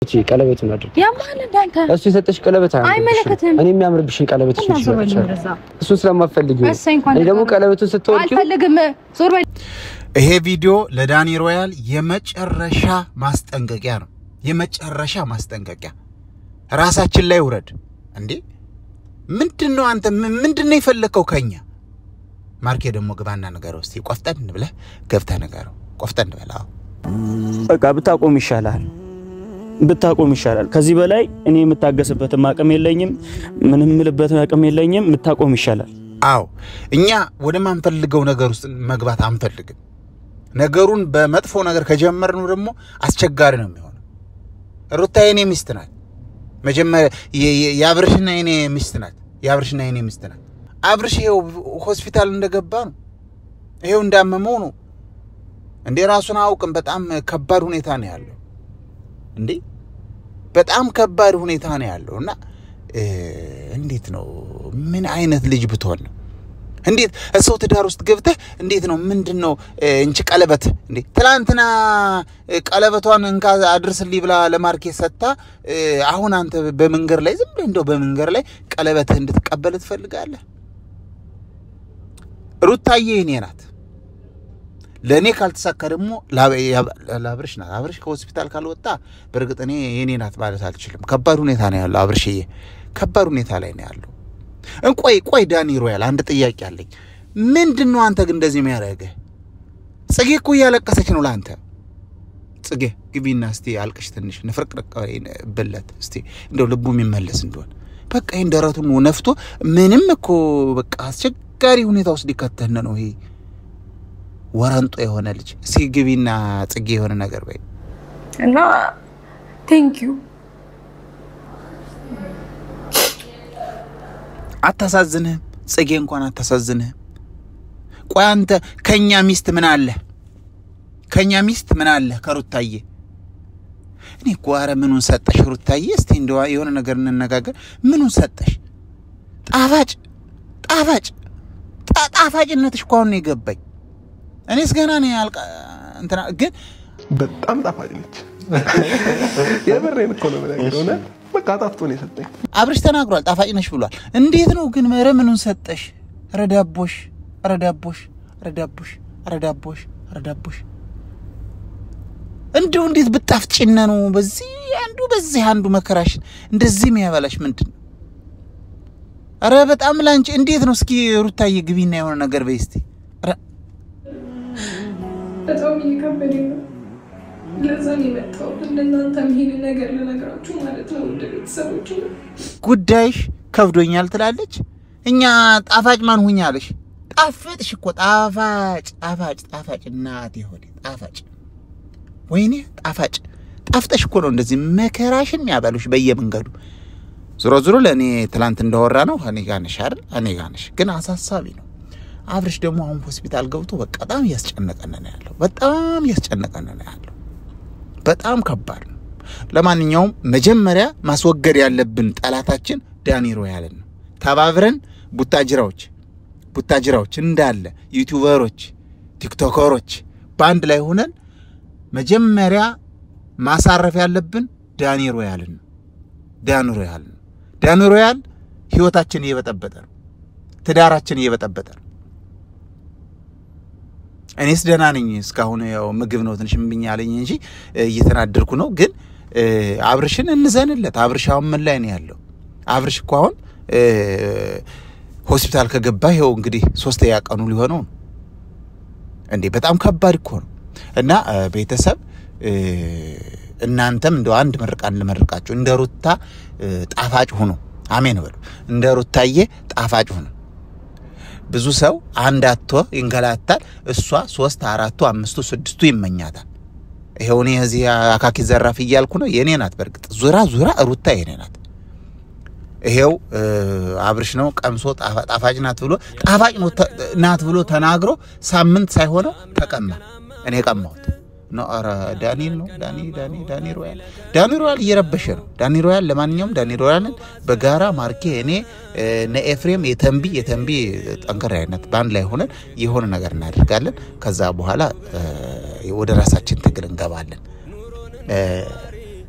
እቺ ቀለበቱን አድርጊ። ያማን እንዳንተ እሱ የሰጠሽ ቀለበት አይመለከትም። እኔ የሚያምርብሽን ቀለበት እና እሺ ዞር በል ይችላል። ወደዛ። እሱን ስለማትፈልጊው እሰይ እንኳን እኔ ደግሞ ደስ አለህ። ቀለበቱን ስትወልቂው አልፈልግም። ዞር በል ይሄ ቪዲዮ ለዳኒ ሮያል የመጨረሻ ማስጠንቀቂያ ነው። የመጨረሻ ማስጠንቀቂያ ራሳችን ላይ ውረድ እንዴ! ምንድን ነው አንተ ም- ምንድን ነው የፈለግከው ከኛ? ማርኬ ደግሞ ግባና ንገረው እስቲ። ቆፍጠን ብለህ ገብተህ ንገረው። ቆፍጠን ብለህ አዎ። በቃ ብታቆም ይሻላል፣ ብታቆም ይሻላል። ከዚህ በላይ እኔ የምታገስበትም አቅም የለኝም፣ ምንም የምልበትም አቅም የለኝም። ብታቆም ይሻላል። አዎ እኛ ወደ ማንፈልገው ነገር ውስጥ መግባት አንፈልግም። ነገሩን በመጥፎ ነገር ከጀመርነው ደግሞ አስቸጋሪ ነው የሚሆነው። ሩታ የኔ ሚስት ናት። መጀመሪያ የ- የ- የአብርሽና የኔ ሚስት ናት። የአብርሽና የኔ ሚስት ናት። አብርሽ ይሄው ሆስፒታል እንደገባ ነው። ይሄው እንዳመመው ነው እንዴ ራሱን አያውቅም። በጣም ከባድ ሁኔታ ነው ያለው እንዴ በጣም ከባድ ሁኔታ ነው ያለው እና እ፣ እንዴት ነው ምን አይነት ልጅ ብትሆን ነው እንዴት ሰው ትዳር ውስጥ ገብተህ እንዴት ነው ምንድን ነው እ፣ እንቺ ቀለበት እንዴ ትላንትና እ፣ ቀለበቷን እንካ አድርስልኝ ብላ ለማርኬት ሰጥታ እ፣ አሁን አንተ በመንገድ ላይ ዝም ብለህ እንደው በመንገድ ላይ ቀለበትህ እንድትቀበል ትፈልጋለህ? ሩታዬ እኔ ናት። ለእኔ ካልተሳካ ደግሞ ላ- ያ- ለአብርሽ ናት። አብርሽ ከሆስፒታል ካልወጣ በእርግጥ እኔ የኔ ናት ማለት አልችልም። ከባድ ሁኔታ ነው ያለው አብርሽዬ፣ ከባድ ሁኔታ ላይ ነው ያለው። እንቆይ ቆይ ዳኒ ሮያል አንድ ጥያቄ አለኝ። ምንድን ነው አንተ ግን እንደዚህ የሚያደርግህ? ጽጌ እኮ እያለቀሰች ነው ለአንተ። ጽጌ ግቢና እስቲ አልቅሽ ትንሽ ንፍርቅርቅ ብለት እስቲ እንደው ልቡ የሚመለስ እንደሆን በቃ ይህን ደረቱን ነፍቶ ምንም እኮ በቃ አስቸጋሪ ሁኔታ ውስጥ ሊከተን ነው ይሄ ወረንጦ የሆነ ልጅ። እስቲ ግቢና ጽጌ የሆነ ነገር በይ። እና ቴንክ ዩ አታሳዝንህም? ጽጌ እንኳን አታሳዝንህም? ቆይ አንተ ከእኛ ሚስት ምን አለ? ከእኛ ሚስት ምን አለ? ከሩታዬ እኔ እኮ ኧረ ምኑን ሰጠሽ ሩታዬ? እስቲ እንደዋ የሆነ ነገር እንነጋገር። ምኑን ሰጠሽ? ጣፋጭ ጣፋጭ ጣ- ጣፋጭነትሽ እኮ አሁን ነው የገባኝ። እኔስ ገና ነው ያልቃ እንትና ግን በጣም ጣፋጭ ነች። የምሬን እኮ ነው የምነግርህ። እውነት በቃ ጣፍጦ ነው የሰጠኝ። አብርሽ ተናግሯል። ጣፋጭ ነሽ ብሏል። እንዴት ነው ግን ኧረ ምኑን ሰጠሽ? ኧረ ዳቦሽ፣ ኧረ ዳቦሽ፣ ኧረ ዳቦሽ፣ ኧረ ዳቦሽ፣ ኧረ ዳቦሽ እንዲሁ እንዴት ብጣፍጭነ ነው በዚህ አንዱ በዚህ አንዱ መከራሽን እንደዚህ የሚያበላሽ ምንድን ነው? ኧረ በጣም ላንቺ እንዴት ነው? እስኪ ሩታዬ ግቢና የሆነ ነገር በይ እስቲ። ኧረ በጣም እየከበደኝ ነው። ለዛ ነው የመጣሁት እንደናንተም ይሄንን ነገር ልነግራችሁ ማለት ነው። ውድ ቤተሰቦች ጉዳይሽ ከብዶኛል ትላለች። እኛ ጣፋጭ ማን ሁኛለሽ? ጣፍጥሽ እኮ ጣፋጭ ጣፋጭ ጣፋጭ እናቴ ሆዴ ጣፋጭ ወይኔ ጣፋጭ ጣፍጠሽ እኮ ነው እንደዚህ መከራሽን ያበሉሽ በየመንገዱ። ዞሮ ዞሮ ለእኔ ትላንት እንዳወራ ነው እኔ ጋ ነሽ አይደል? እኔ ጋ ነሽ። ግን አሳሳቢ ነው። አብርሽ ደግሞ አሁን ሆስፒታል ገብቶ በቃ በጣም እያስጨነቀን ነው ያለው። በጣም እያስጨነቀን ነው ያለው። በጣም ከባድ ነው። ለማንኛውም መጀመሪያ ማስወገድ ያለብን ጠላታችን ዳኒ ሮያልን ነው። ተባብረን ቡታጅራዎች ቡታጅራዎች እንዳለ ዩቲዩበሮች፣ ቲክቶከሮች በአንድ ላይ ሆነን መጀመሪያ ማሳረፍ ያለብን ዳኒ ሮያልን ነው። ዳኒ ሮያል ነው። ዳኒ ሮያል ህይወታችን እየበጠበጠ ነው። ትዳራችን እየበጠበጠ ነው። እኔስ ደህና ነኝ እስካሁን። ያው ምግብ ነው ትንሽ እምብኝ አለኝ እንጂ እ፣ እየተናደድኩ ነው። ግን እ፣ አብርሽን እንዘንለት። አብርሽ አሁን ምን ላይ ነው ያለው? አብርሽ እኮ አሁን እ፣ ሆስፒታል ከገባ ይኸው እንግዲህ ሶስተኛ ቀኑ ሊሆነው ነው። እንዴ በጣም ከባድ እኮ ነው። እና እ፣ ቤተሰብ እ፣ እናንተም እንደ አንድ ምርቃን ልመርቃችሁ፣ እንደ ሩታ እ፣ ጣፋጭ ሁኑ። አሜን በሉ። እንደ ሩታዬ ጣፋጭ ሁኑ። ብዙ ሰው አንድ አቶ ይንገላታል። እሷ ሶስት አራቱ አምስቱ ስድስቱ ይመኛታል። ይኸው እኔ እዚህ አካኪ ዘራፍ እያልኩ ነው። የኔ ናት። በእርግጥ ዙራ ዙራ ሩታ የኔ ናት። ይሄው እ፣ አብርሽ ነው ቀምሶ ጣፋ- ጣፋጭ ናት ብሎ ጣፋጭ ነው ተ- ናት ብሎ ተናግሮ ሳምንት ሳይሆነው ተቀማ። እኔ ቀማሁት ነው። ኧረ ዳኒል ነው ዳኒ ዳኒ ዳኒ ሮያል ዳኒ ሮያል እየረበሸ ነው። ዳኒ ሮያል ለማንኛውም ዳኒ ሮያልን በጋራ ማርኬ እኔ እ፣ እነ ኤፍሬም የተንቢ የተንቢ ጠንከር አይነት በአንድ ላይ ሆነን የሆነ ነገር እናደርጋለን። ከዛ በኋላ እ፣ ወደ ራሳችን ትግል እንገባለን። እ፣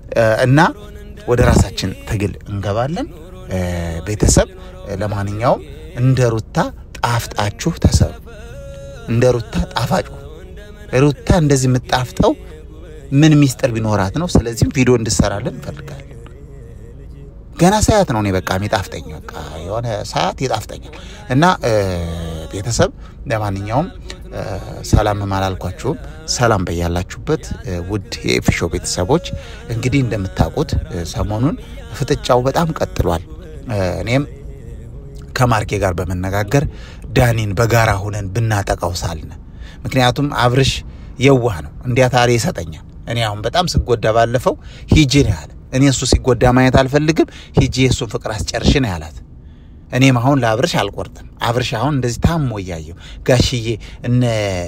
እና ወደ ራሳችን ትግል እንገባለን። ቤተሰብ ለማንኛውም እንደ ሩታ ጣፍጣችሁ ተሰሩ። እንደ ሩታ ጣፋጩ ሩታ እንደዚህ የምጣፍጠው ምን ሚስጥር ቢኖራት ነው? ስለዚህም ቪዲዮ እንድሰራለን እንፈልጋለን። ገና ሳያት ነው እኔ በቃ የሚጣፍጠኝ በቃ የሆነ ሰዓት ይጣፍጠኛል። እና ቤተሰብ ለማንኛውም ሰላም አላልኳችሁም። ሰላም በያላችሁበት ውድ የኤፊሾ ቤተሰቦች እንግዲህ እንደምታውቁት ሰሞኑን ፍጥጫው በጣም ቀጥሏል። እኔም ከማርኬ ጋር በመነጋገር ዳኒን በጋራ ሁነን ብናጠቃው ሳልነ ምክንያቱም አብርሽ የዋህ ነው እንዲያታሪ ይሰጠኛል። እኔ አሁን በጣም ስጎዳ ባለፈው ሂጂ ነው ያለ። እኔ እሱ ሲጎዳ ማየት አልፈልግም፣ ሂጂ የእሱን ፍቅር አስጨርሽ ነው ያላት። እኔም አሁን ለአብርሽ አልቆርጥም። አብርሽ አሁን እንደዚህ ታሞ እያየው ጋሽዬ እነ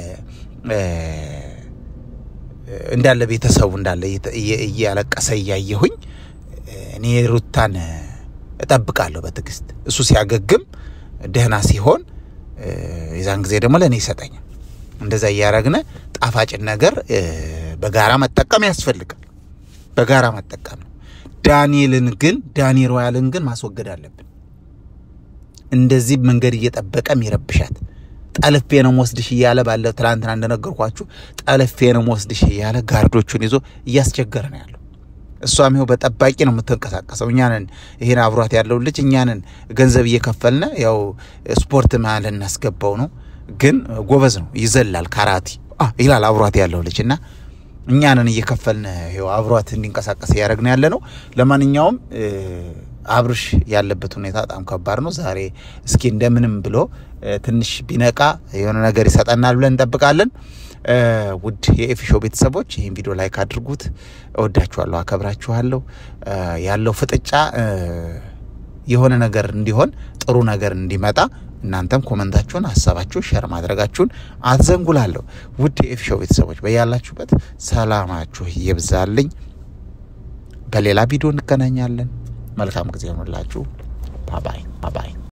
እንዳለ ቤተሰቡ እንዳለ እያለቀሰ እያየሁኝ እኔ ሩታን እጠብቃለሁ በትዕግስት እሱ ሲያገግም ደህና ሲሆን የዛን ጊዜ ደግሞ ለእኔ ይሰጠኛል። እንደዛ እያረግነ ጣፋጭን ነገር በጋራ መጠቀም ያስፈልጋል። በጋራ መጠቀም ነው። ዳንኤልን ግን ዳኒ ሮያልን ግን ማስወገድ አለብን። እንደዚህ መንገድ እየጠበቀ የሚረብሻት ጠልፌ ነው ወስድሽ እያለ ባለ ትላንትና እንደነገርኳችሁ ጠልፌ ነው ወስድሽ እያለ ጋርዶቹን ይዞ እያስቸገረ ነው ያለው። እሷም ይኸው በጠባቂ ነው የምትንቀሳቀሰው። እኛንን ይሄን አብሯት ያለው ልጅ እኛንን ገንዘብ እየከፈልነ ያው ስፖርት መሀል እናስገባው ነው። ግን ጎበዝ ነው፣ ይዘላል፣ ካራቲ ይላል አብሯት ያለው ልጅ እና እኛንን እየከፈልን ይኸው አብሯት እንዲንቀሳቀስ እያደረግን ያለ ነው። ለማንኛውም አብርሽ ያለበት ሁኔታ በጣም ከባድ ነው። ዛሬ እስኪ እንደምንም ብሎ ትንሽ ቢነቃ የሆነ ነገር ይሰጠናል ብለን እንጠብቃለን። ውድ የኤፊሾ ቤተሰቦች ይህን ቪዲዮ ላይክ አድርጉት። እወዳችኋለሁ፣ አከብራችኋለሁ። ያለው ፍጥጫ የሆነ ነገር እንዲሆን ጥሩ ነገር እንዲመጣ እናንተም ኮመንታችሁን፣ ሀሳባችሁን ሸር ማድረጋችሁን አትዘንጉላለሁ። ውድ የኤፊሾ ቤተሰቦች በያላችሁበት ሰላማችሁ ይብዛልኝ። በሌላ ቪዲዮ እንገናኛለን። መልካም ጊዜ ሆኑላችሁ። ባባይ ባባይ